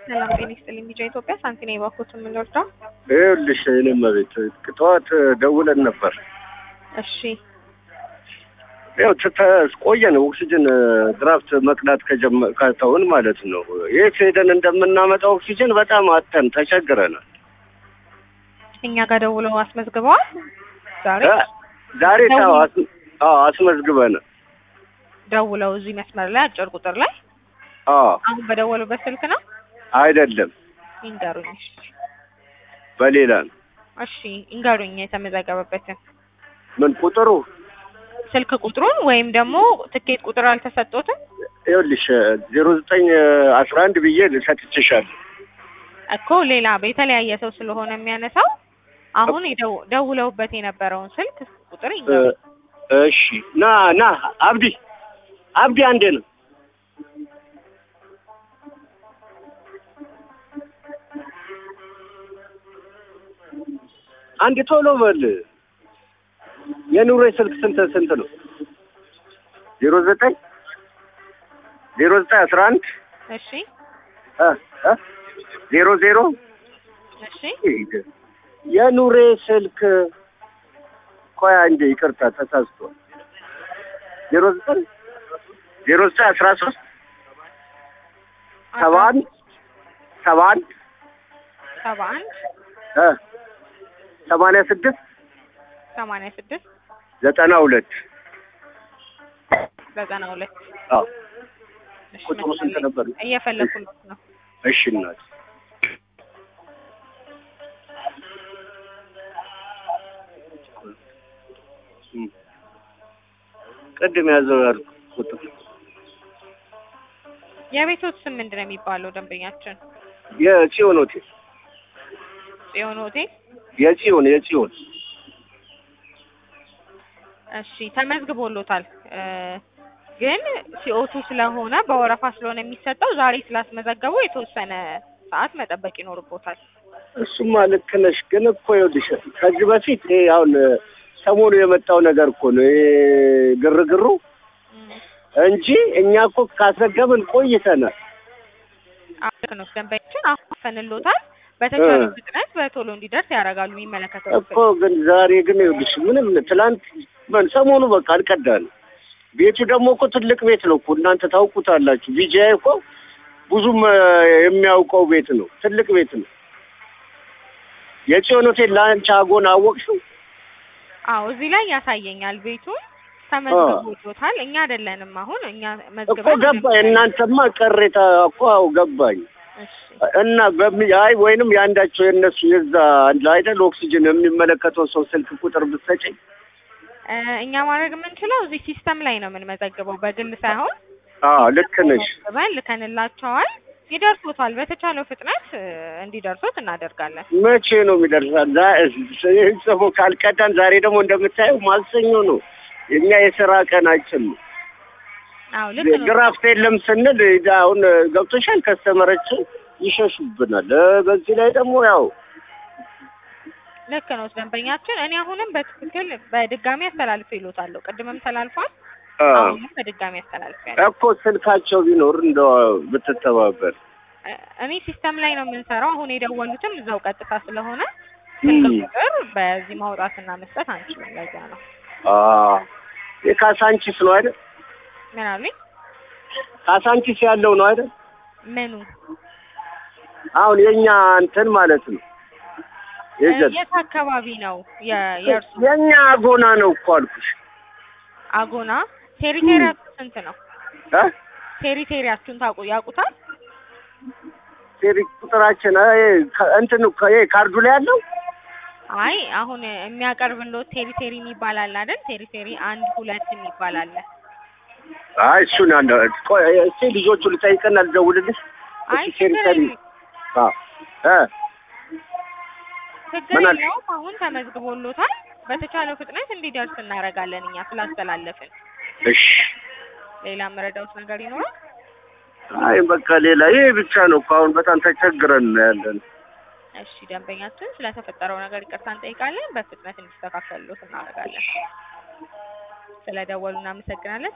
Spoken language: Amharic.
ሰላም ጤና ይስጥልኝ። ቢጫ ኢትዮጵያ ሳንቲና የባኮት የምንወርደው ይኸውልሽ እኔም ቤት ጠዋት ደውለን ነበር። እሺ ያው ቆየን ኦክሲጅን ድራፍት መቅዳት ከጀመ- ከተውን ማለት ነው። የት ሄደን እንደምናመጣው ኦክሲጅን በጣም አተን ተቸግረናል። እኛ ጋር ደውለው አስመዝግበዋል። ዛሬ እ ዛሬ ታው አስ- አዎ አስመዝግበን ደውለው እዚህ መስመር ላይ አጭር ቁጥር ላይ አዎ አሁን በደወሉበት ስልክ ነው አይደለም ይንገሩኝ። እሺ በሌላ ነው። እሺ ይንገሩኝ የተመዘገበበትን ምን ቁጥሩ ስልክ ቁጥሩን ወይም ደግሞ ትኬት ቁጥር አልተሰጦትም ይኸውልሽ ዜሮ ዘጠኝ አስራ አንድ ብዬ ሰጥቼሻለሁ። እኮ ሌላ የተለያየ ሰው ስለሆነ የሚያነሳው አሁን የደው- ደውለውበት የነበረውን ስልክ ቁጥር እ ይንገሩኝ። እሺ ና ና አብዲ አብዲ አንዴ ነው አንድ ቶሎ በል የኑሬ ስልክ ስንት ስንት ነው ዜሮ ዘጠኝ ዜሮ ዘጠኝ አስራ አንድ እሺ እ እ ዜሮ ዜሮ እሺ የኑሬ ስልክ ቆይ አንዴ ይቅርታ ተሳስቷል ዜሮ ዘጠኝ ዜሮ ዘጠኝ አስራ ሶስት ሰባ አንድ ሰባ አንድ ሰባ አንድ እ ሰማንያ ስድስት ሰማንያ ስድስት ዘጠና ሁለት ዘጠና ሁለት አዎ እሺ ቁጥሩ ስንት ነበር? እየፈለኩለት ነው። እሺ እናት እም። ቅድም ያዘው ያልኩት ቁጥር የቤቶት ስም ምንድን ነው የሚባለው? ደንበኛችን የጽዮን ሆቴል ጽዮን ሆቴል። የጽዮን የጽዮን እሺ ተመዝግቦሎታል እ ግን ሲኦቱ ስለሆነ በወረፋ ስለሆነ የሚሰጠው ዛሬ ስላስመዘገቡ የተወሰነ ሰዓት መጠበቅ ይኖርቦታል። እሱማ ልክ ነሽ። ግን እኮ ይኸውልሽ ከዚህ በፊት ይሄ አሁን ሰሞኑ የመጣው ነገር እኮ ነው ይሄ ግርግሩ እም፣ እንጂ እኛ እኮ ካስረገብን ቆይተናል። አዎ ልክ ነው። ደንበኛችን አሁን አፈንሎታል። በተቻለ እ። ፍጥነት በቶሎ እንዲደርስ ያደርጋሉ የሚመለከተው እኮ ግን ዛሬ ግን ይኸውልሽ ምንም ትላንት ምን ሰሞኑ በቃ አልቀዳንም። ቤቱ ደግሞ እኮ ትልቅ ቤት ነው እኮ እናንተ ታውቁታላችሁ። ቢጂአይ እኮ ብዙም እ፣ የሚያውቀው ቤት ነው፣ ትልቅ ቤት ነው። የጽዮን ሆቴል ለአንቺ አጎን አወቅሽው? አዎ እዚህ ላይ ያሳየኛል። ቤቱን ተመዝግቦሎታል። እኛ አይደለንም አሁን እኛ እኮ መዝግበን ገባኝ። እናንተማ ቅሬታ እኮ አዎ ገባኝ። እሺ እና በሚ አይ ወይንም የአንዳቸው የእነሱ የዛ አንድ አይደል ኦክሲጅን የሚመለከተው ሰው ስልክ ቁጥር ብትሰጪኝ እ፣ እኛ ማድረግ የምንችለው እዚህ ሲስተም ላይ ነው የምንመዘግበው፣ በግል ሳይሆን አዎ ልክ ነሽ። መዝግበን ልከንላቸዋል። ይደርሶታል። በተቻለው ፍጥነት እ፣ እንዲደርሱት እናደርጋለን። መቼ ነው የሚደርሳል? ዛ- ጽፎ ካልቀዳን ዛሬ ደግሞ እንደምታየው ማክሰኞ ነው። የኛ የስራ ቀናችን ነው። አዎ ልክ ነው። ግራፍት የለም ስንል እዛ አሁን ገብቶሻል። ከስተመረችን ይሸሹብናል። እ፣ በዚህ ላይ ደግሞ ያው ልክ ነው ደንበኛችን። እኔ አሁንም በትክክል በድጋሚ አስተላልፍ ይሉታለሁ። ቅድምም ተላልፏል። አ፣ አሁንም በድጋሚ አስተላልፍ ያለ እኮ ስልካቸው ቢኖር እንደው ብትተባበር እኔ ሲስተም ላይ ነው የምንሰራው። አሁን የደወሉትም እዛው ቀጥታ ስለሆነ እም፣ ስልክ ቁጥር በዚህ ማውጣትና መስጠት አንችልም። ለዛ ነው አ፣ የካሳንቺስ ነው አይደል? ምን አሉኝ? ካሳንቺስ ያለው ነው አይደል? ምኑ አሁን የኛ እንትን ማለት ነው የዘ- የት አካባቢ ነው የ- የእርሱ የኛ አጎና ነው እኮ አልኩሽ። አጎና ቴሪቴሪያችሁ ስንት ነው? እ? ቴሪቴሪያችሁን ታውቁ ያውቁታል? ሴሪ ቁጥራችን እ፣ ከ- እንትን እኮ ይሄ ካርዱ ላይ ያለው አይ አሁን የሚያቀርብልዎት ቴሪቴሪ የሚባል አለ አይደል? ቴሪቴሪ አንድ ሁለት የሚባል አለ። አይ እሱን አለ ቆይ እስኪ ልጆቹ ልጠይቅና ልደውልልሽ። አይ እስኪ ችግር ሴሪ የለም አ እ ችግር ምን አለ? የለውም። አሁን ተመዝግቦሎታል። በተቻለው ፍጥነት እንዲደርስ እናደርጋለን እኛ ስላስተላለፍን። እሺ ሌላ መረዳውት ነገር ይኖራል? አይ በቃ ሌላ ይሄ ብቻ ነው እኮ አሁን በጣም ተቸግረን ነው ያለን። እሺ ደንበኛችን ስለተፈጠረው ነገር ይቅርታ እንጠይቃለን። በፍጥነት እንዲስተካከልሎት እናደርጋለን። ስለደወሉ እናመሰግናለን።